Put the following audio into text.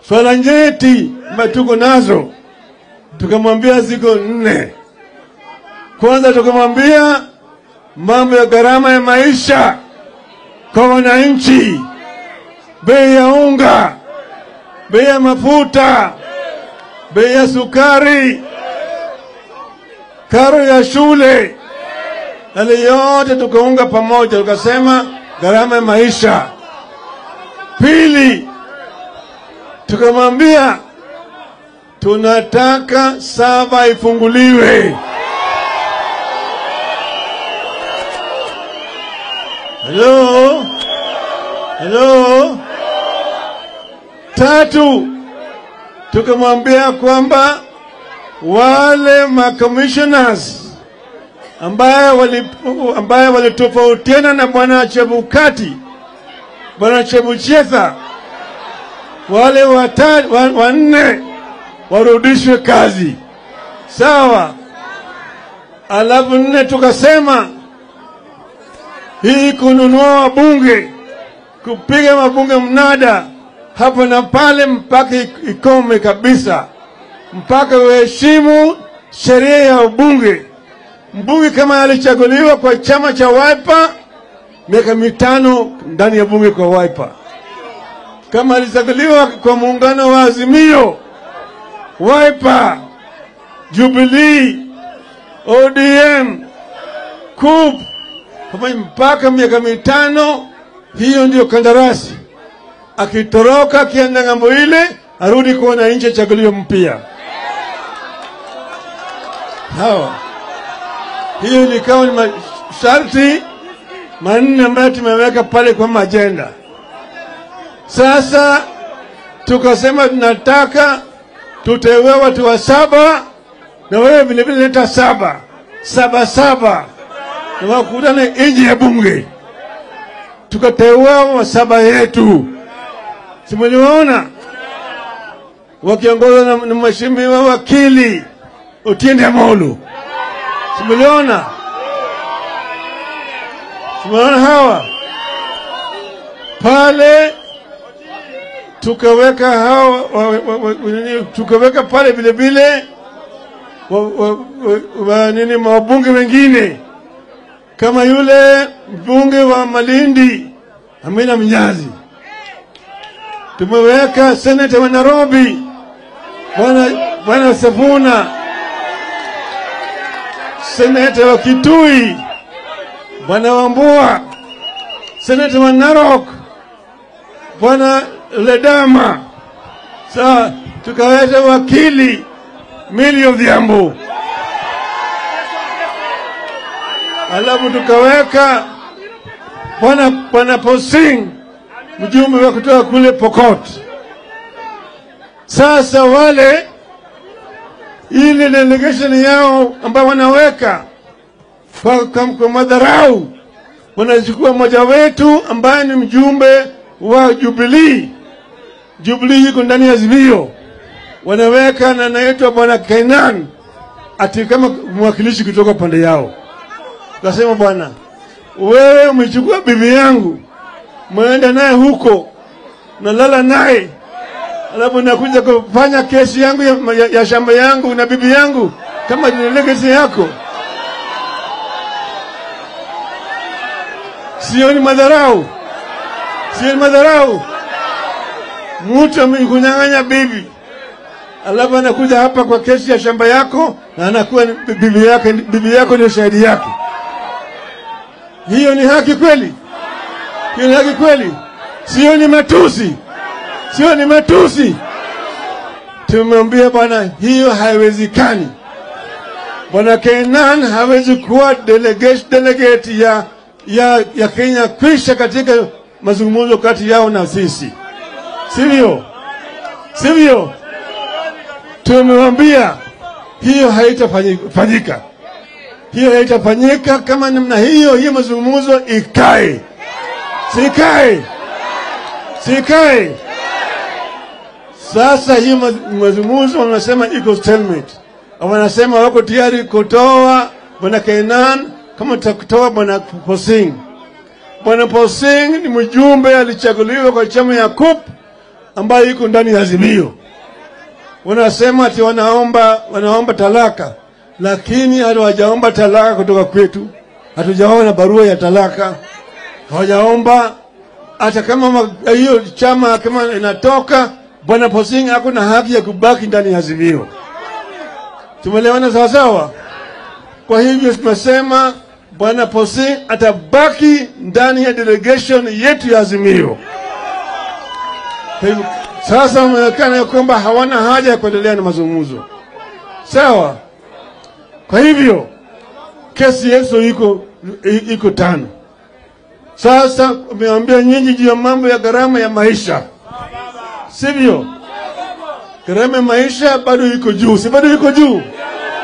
swala nyeti ambayo tuko nazo, tukamwambia ziko nne. Kwanza tukamwambia mambo ya gharama ya maisha kwa wananchi, bei ya unga, bei ya mafuta, bei ya sukari, karo ya shule, yale yote tukaunga pamoja, tukasema gharama ya maisha. Pili, tukamwambia tunataka sava ifunguliwe. Hello? Hello? Tatu, tukamwambia kwamba wale ma commissioners ambaye wali ambaye walitofautiana na bwana Chebukati, bwana Chebuchetha, wale wata- wa- wanne warudishwe kazi, sawa. Alafu nne tukasema hii kununua wabunge, kupiga mabunge mnada hapa na pale, mpaka ik- ikome kabisa, mpaka uheshimu sheria ya ubunge. Mbunge kama alichaguliwa kwa chama cha Wiper, miaka mitano ndani ya bunge kwa Wiper. Kama alichaguliwa kwa muungano wa Azimio, Wiper, Jubilee, ODM, KUP pamoja mpaka miaka mitano. Hiyo ndio kandarasi. Akitoroka akienda ng'ambo ile, arudi kwa wananchi, achaguliwe mpya. Hawa hiyo ilikawa ni masharti manne ambayo tumeweka pale kwa majenda. Sasa tukasema tunataka tuteue watu wa saba, na wewe vilevile leta saba saba saba, na wakutane nje ya bunge, tukateua wa saba yetu, simuliwaona wakiongozwa na, na mheshimiwa wakili Otiende Amolo, simuliona simuliona hawa pale tukaweka hawa wa, wa, wa, nini, tukaweka pale vile vile wa, wa, wa, wa, nini mawabunge wengine kama yule mbunge wa Malindi Amina Mnyazi, tumeweka seneta wa Nairobi bwana bwana Safuna, seneta wa Kitui bwana Wambua, seneta wa Narok bwana Ledama. Sawa, tukaweta wakili Millie Odhiambo, alafu tukaweka bwana bwana Posing, mjumbe wa kutoka kule Pokot. Sasa wale ile delegation yao ambao wanaweka kwa, kwa, kwa madharau wanachukua mmoja wetu ambaye ni mjumbe wa Jubilee. Jubilee yuko ndani ya Azimio, wanaweka na anaitwa bwana Kainan ati kama mwakilishi kutoka pande yao. Kasema bwana, wewe umechukua bibi yangu, mwenda naye huko, nalala naye, alafu nakuja kufanya kesi yangu ya, ya, ya shamba yangu na bibi yangu kama delegation yako. Sio ni madharau? Sio ni madharau? Mtu amekunyang'anya bibi alafu anakuja hapa kwa kesi ya shamba yako na anakuwa ni bibi yake, bibi yako ndio shahidi yake. Hiyo ni haki kweli? Hiyo ni haki kweli? Sio ni matusi? Sio ni matusi? Tumemwambia bwana, hiyo haiwezekani. Bwana Kenan hawezi kuwa delegate, delegate ya, ya, ya Kenya kwisha katika mazungumzo kati yao na sisi, sivyo? Sivyo? Tumewambia hiyo haitafanyika, hiyo haitafanyika kama namna hiyo. Hiyo mazungumzo ikae, sikae, sikae. Sasa hiyo mazungumzo wanasema iko stalemate, wanasema wako tayari kutoa bwana Kainan kama tutakutoa bwana Posing. Bwana Posing ni mjumbe alichaguliwa kwa chama ya KUP ambayo iko ndani ya Azimio. Wanasema ati wanaomba wanaomba talaka, lakini hawajaomba talaka kutoka kwetu. Hatujaona barua ya talaka, hawajaomba hata kama ma- hiyo chama kama inatoka, bwana Posing ako na haki ya kubaki ndani ya Azimio. Tumeelewana sawa sawa? Kwa hivyo tunasema bwana Posing atabaki ndani ya delegation yetu ya Azimio. Kwa hivyo sasa wameonekana ya kwamba hawana haja ya kuendelea na mazungumzo, sawa. Kwa hivyo kesi yetu iko i- iko tano. Sasa umeambia nyinyi juu ya mambo ya gharama ya maisha, sivyo? Gharama ya maisha bado iko juu, si bado iko juu?